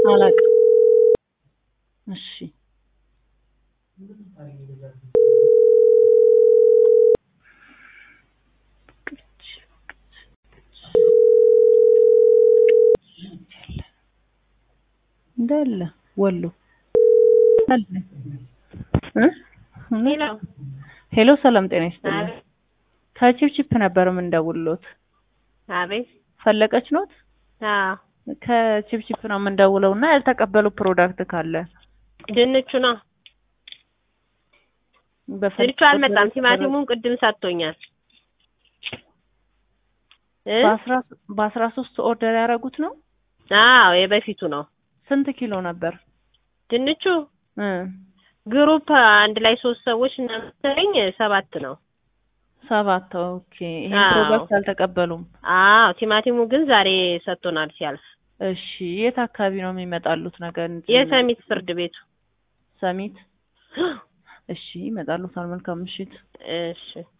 አላውቅም። እሺ እንዳለ ወሎ አለ እ ሄሎ ሄሎ ሰላም ጤና ይስጥልኝ። አቤት ከቺፕቺፕ ነበር የምንደውልሎት። አቤት ፈለቀች ኖት? አዎ ከቺፕቺፕ ነው የምንደውለው እና ያልተቀበሉ ፕሮዳክት ካለ ድንቹ ነው በፈል- ድንቹ አልመጣም ቲማቲሙን ቅድም ሰጥቶኛል እ በአስራ በአስራ ሶስት ኦርደር ያደረጉት ነው። አዎ የበፊቱ ነው ስንት ኪሎ ነበር? ድንቹ እ ግሩፕ አንድ ላይ ሶስት ሰዎች እና መሰለኝ ሰባት ነው ሰባት ኦኬ። ይሄን አዎ። ፕሮዳክት አልተቀበሉም። አዎ ቲማቲሙ ግን ዛሬ ሰጥቶናል ሲያልፍ እሺ የት አካባቢ ነው የሚመጣሉት ነገር? የሰሚት ፍርድ ቤቱ ሰሚት። እሺ ይመጣሉታል። መልካም ምሽት። እሺ